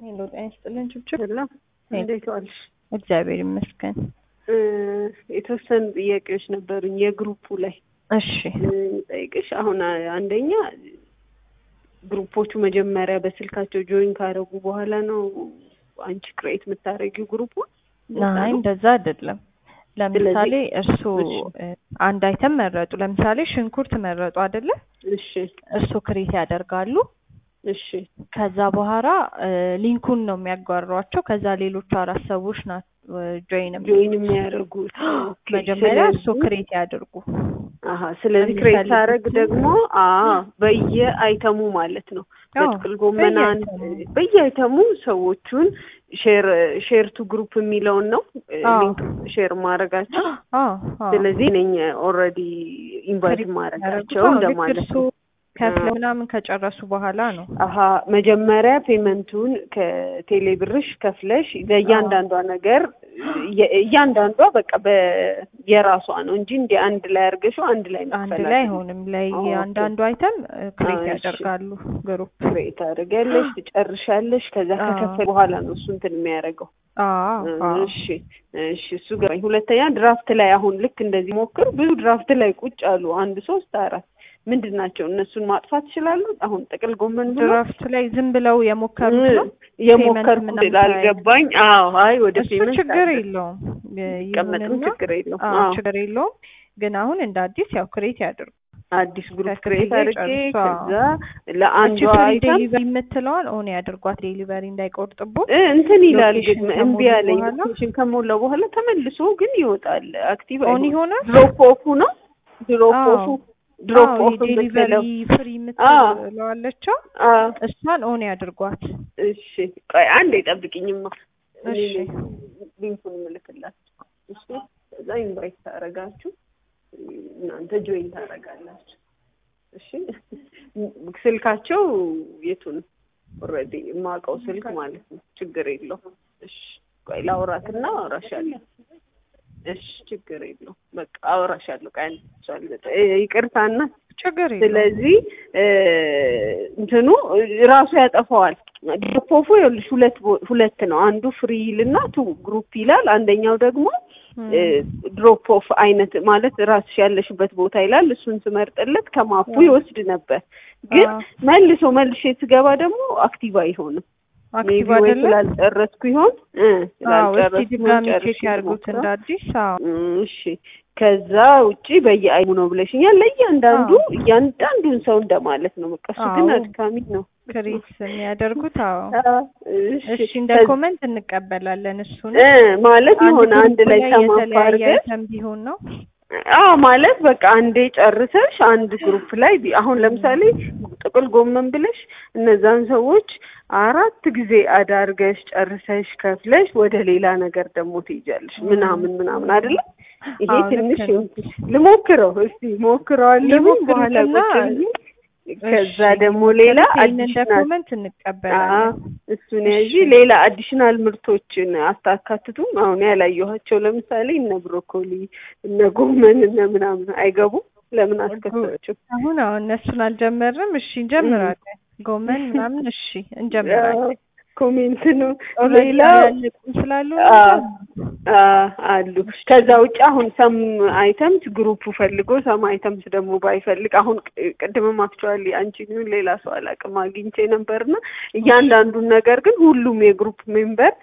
ሄሎ ጤና ይስጥልን ችብችብ። ሰላም እንዴት ዋልሽ? እግዚአብሔር ይመስገን። እ የተወሰኑ ጥያቄዎች ነበሩኝ የግሩፑ ላይ እሺ ጠይቅሽ። አሁን አንደኛ ግሩፖቹ መጀመሪያ በስልካቸው ጆይን ካደረጉ በኋላ ነው አንቺ ክሬት የምታደርጊው ግሩፑ? አይ እንደዛ አይደለም። ለምሳሌ እርስዎ አንድ አይተም መረጡ። ለምሳሌ ሽንኩርት መረጡ አይደለ? እሺ እርስዎ ክሬት ያደርጋሉ። እሺ ከዛ በኋላ ሊንኩን ነው የሚያጓሯቸው። ከዛ ሌሎቹ አራት ሰዎች ናት ጆይን ጆይን የሚያደርጉት ኦኬ። መጀመሪያ ስለዚህ- እርስዎ ክሬት ያድርጉ። አሀ ስለዚህ ክሬት የሚፈልጉት ሳደርግ ደግሞ አ በየአይተሙ ማለት ነው አዎ፣ በጥቅል ጎመን አንድ በየአይተሙ። በየአይተሙ ሰዎቹን ሼር ሼር ቱ ግሩፕ የሚለውን ነው አዎ። ሊንክ ሼር ማድረጋቸው አዎ አዎ። ስለዚህ ነኝ ኦልሬዲ ኢንቫይት ክሬት ማድረጋቸው ያደርጉት። አዎ፣ ልክ እንደማለት እርስዎ ነው። ከፍለው ምናምን ከጨረሱ በኋላ ነው። አሀ መጀመሪያ ፔመንቱን ከቴሌ ብርሽ ከፍለሽ ለእያንዳንዷ ነገር የ- እያንዳንዷ በቃ በየራሷ ነው እንጂ እንደ አንድ ላይ አድርገሽው አንድ ላይ አንድ መክፈል ላይ አትችይም። አይሆንም። ለእያንዳንዱ አይተም ክሬት አዎ፣ እሺ። ያደርጋሉ ግሩፕ። ክሬት ታደርጊያለሽ፣ ትጨርሻለሽ። ከዛ አዎ። ከከፈል በኋላ ነው እሱ እንትን የሚያደርገው። አዎ አዎ። እሺ እሺ፣ እሱ ገባኝ። ሁለተኛ ድራፍት ላይ አሁን ልክ እንደዚህ ሞክር። ብዙ ድራፍት ላይ ቁጭ አሉ፣ አንድ ሶስት አራት ምንድን ናቸው? እነሱን ማጥፋት ይችላሉ። አሁን ጥቅል ጎመን ብሎ ድራፍት ላይ ዝም ብለው የሞከሩት ነው። የሞከርኩት ምናምን ስላልገባኝ፣ አዎ፣ አይ ወደ እሱ ፔመንት ችግር አለ። የለውም ቀመጥም ይሁንና፣ ችግር የለውም። አዎ አዎ ችግር የለውም። ግን አሁን እንደ አዲስ ያው ክሬት ያድርጉ። አዲስ ግሩፕ ከክፍያ ክሬት አድርጌ ጨርሷ። ከዛ ለአንዷ እቺ ፍሪ አይተም ዴሊቨሪ የምትለዋን ኦን ያድርጓት፣ ዴሊቨሪ እንዳይቆርጥቦት። እ እንትን ይላል ግን ሎኬሽን እምቢ ከሞሉ አለኝ። በኋላ? ሎኬሽን ከሞላ በኋላ ተመልሶ ግን ይወጣል። አክቲቭ ኦን አይሆንም። ይሆናል። ድሮፕ ኦፉ ነው ድሮፕ አዎ። ኦፉ ድሮፕ አዎ ኦፍ የዴሊቨሪ የምትለው ፍሪ አዎ። የምትለዋለችው አዎ። እሷን ኦን ያድርጓት። እሺ ቆይ አንዴ ጠብቂኝማ። እኔ እሺ። ነኝ ሊንኩን ምልክላችሁ። እሺ ከዛ ኢንቫይት ታደርጋችሁ እናንተ ጆይን ታደርጋላችሁ። እሺ ስልካቸው የቱን ኦልሬዲ የማውቀው ስልክ ማለት ነው። ችግር የለውም። እሺ ቆይ ላውራትና አውራሻለሁ። እሺ ችግር የለውም። በቃ አውራሻለሁ። ቆይ አንዴ እሷን ልጠ- እ፣ ይቅርታና ችግር የለውም። ስለዚህ እ፣ እንትኑ ራሱ ያጠፋዋል። ድሮፖፉ ይኸውልሽ ሁለት ቦ- ሁለት ነው። አንዱ ፍሪ ይልና ቱ ግሩፕ ይላል። አንደኛው ደግሞ እም፣ ድሮፕ ኦፍ አይነት ማለት ራስሽ ያለሽበት ቦታ ይላል። እሱን ስመርጥለት ከማፑ አዎ። ይወስድ ነበር። ግን አዎ። መልሶ መልሼ ስገባ ደግሞ አክቲቭ አይሆንም። አክቲቭ ሜቢ ወይ አይደለም። ስላልጨረስኩ ይሆን እ፣ አዎ እስቲ ስላልጨረስኩ ድጋሚ ጨርሼ ቼክ ያድርጉት ልሞክረው። እንደ አዲስ። አዎ እም፣ እሺ ከዛ ውጪ በየአይሙ ነው ብለሽኛል። ለእያንዳንዱ አዎ። እያንዳንዱን ሰው እንደማለት ነው። በቃ እሱ ግን አዎ። አድካሚ ነው። ክሬት የሚያደርጉት አዎ። አዎ፣ እሺ እንደ ከዚ- ኮመንት እንቀበላለን። እሱን እ ማለት የሆነ አንድ ግሩፕ ላይ ሰማፍ የተለያየ አድርገን አይተም ቢሆን ነው። አዎ ማለት በቃ አንዴ ጨርሰሽ አንድ ግሩፕ ላይ ቢ- አሁን ለምሳሌ ጥቅል ጎመን ብለሽ እነዛን ሰዎች አራት ጊዜ አዳርገሽ ጨርሰሽ ከፍለሽ ወደ ሌላ ነገር ደግሞ ትይጃለሽ ምናምን ምናምን አይደለም። ይሄ አዎ፣ ልክ ትንሽ ነው። ልሞክረው እስቲ ሞክረዋለሁ በኋላ ሊሞክሩትና ቁጭ ብዬ ከዛ እሺ፣ ደግሞ ሌላ ይሄን እንደ አዲሽናል ኮመንት እንቀበላለን። እሱን እሺ። ያዢ ሌላ አዲሽናል ምርቶችን አታካትቱም? አሁን ያላየኋቸው ለምሳሌ እነ ብሮኮሊ እነ ጎመን እነ ምናምን አይገቡም? ለምን አስከተላቸው? አሁን አሁን እነሱን አልጀመርም። እሺ እንጀምራለን። ጎመን ምናምን እሺ እንጀምራለን። ኮሜንት ነው ኦልሬዲ ሌላ ያለቁ ስላሉ አ አ አሉ። ከዛ ውጭ አሁን ሰም አይተምስ ግሩፕ ፈልጎ ሰም አይተምስ ደግሞ ባይፈልግ አሁን ቅ- ቅድምም አክቹዋሊ አንቺ ግን ሌላ ሰው አላውቅም አግኝቼ ነበርና እያንዳንዱን ነገር ግን ሁሉም የግሩፕ ሜምበር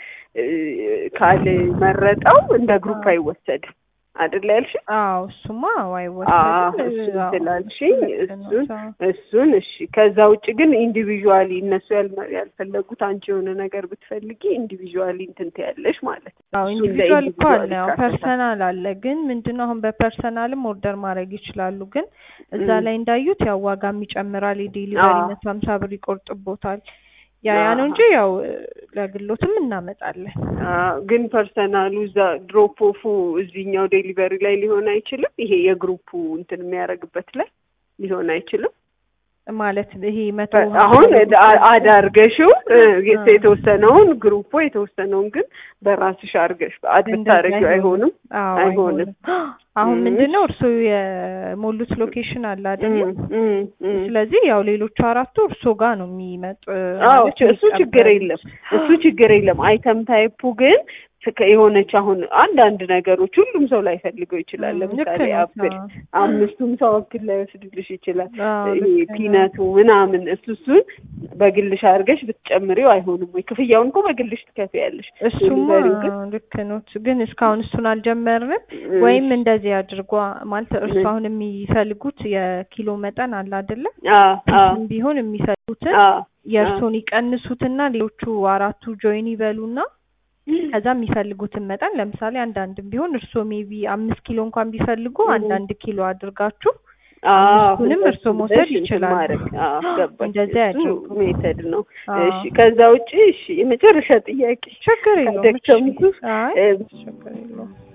ካልመረጠው እንደ ግሩፕ አይወሰድም አይደል ያልሽ? አዎ እሱማ አዎ አይወሰድም። እሱን አዎ፣ ስላልሽኝ ልክ ነው። እሱን አዎ። እሱን እሺ። ከዛ ውጭ ግን ኢንዲቪዥዋሊ እነሱ ያልመ- ያልፈለጉት አንቺ የሆነ ነገር ብትፈልጊ ኢንዲቪዥዋሊ እንትን ትያለሽ ማለት ነው። አዎ እሱን ኢንዲቪጁዋል እኮ አለ፣ ያው ይካተታል። ፐርሰናል አለ። ግን ምንድነው አሁን በፐርሰናልም ኦርደር ማድረግ ይችላሉ። ግን እዛ እም። ላይ እንዳዩት ያው ዋጋም ይጨምራል፣ የዴሊቨሪ አዎ። መቶ ሀምሳ ብር ይቆርጥቦታል። ያ ያ ነው አዎ። እንጂ ያው ለግሎትም እናመጣለን። አዎ፣ ግን ፐርሰናሉ እዛ ድሮፕ ኦፉ እዚህኛው ዴሊቨሪ ላይ ሊሆን አይችልም። ይሄ የግሩፑ እንትን የሚያደርግበት ላይ ሊሆን አይችልም። ማለት ይሄ መቶ አሁን አዳርገሽው የተወሰነውን ግሩፖ የተወሰነውን ግን በራስሽ አድርገሽ አድ ብታረጊው አይሆንም አይሆንም። አሁን ምንድነው እርሶ የሞሉት ሎኬሽን አለ አይደል? ስለዚህ ያው ሌሎቹ አራቱ እርሶ ጋር ነው የሚመጡ። አዎ እሱ ችግር የለም እሱ ችግር የለም። አይተም ታይፑ ግን የሆነች አሁን አንዳንድ ነገሮች ሁሉም ሰው ላይፈልገው ይችላል። ለምሳሌ አፕል አምስቱም ሰው አፕል ላይወስድልሽ ይችላል። ይሄ ፒነቱ ምናምን እሱ እሱን በግልሽ አድርገሽ ብትጨምሪው አይሆንም ወይ? ክፍያውን እኮ በግልሽ ትከፍያለሽ። እሱማ ልክ ነው፣ ግን እስካሁን እሱን አልጀመርንም። ወይም እንደዚህ አድርጓ ማለት እርሱ አሁን የሚፈልጉት የኪሎ መጠን አለ አይደለ? ቢሆን የሚፈልጉትን የእርሶን ይቀንሱትና ሌሎቹ አራቱ ጆይን ይበሉና ከዛ የሚፈልጉትን መጠን ለምሳሌ አንዳንድም ቢሆን እርስዎ ሜቢ አምስት ኪሎ እንኳን ቢፈልጉ አንዳንድ ኪሎ አድርጋችሁ አምስቱንም እርስዎ መውሰድ ይችላሉ። እንደዚያ ያድርጉ። ሜተድ ነው። እሺ፣ ከዛ ውጪ እሺ፣ የመጨረሻ ጥያቄ ችግር የለውም። ደከምኩ። አይ ችግር የለውም።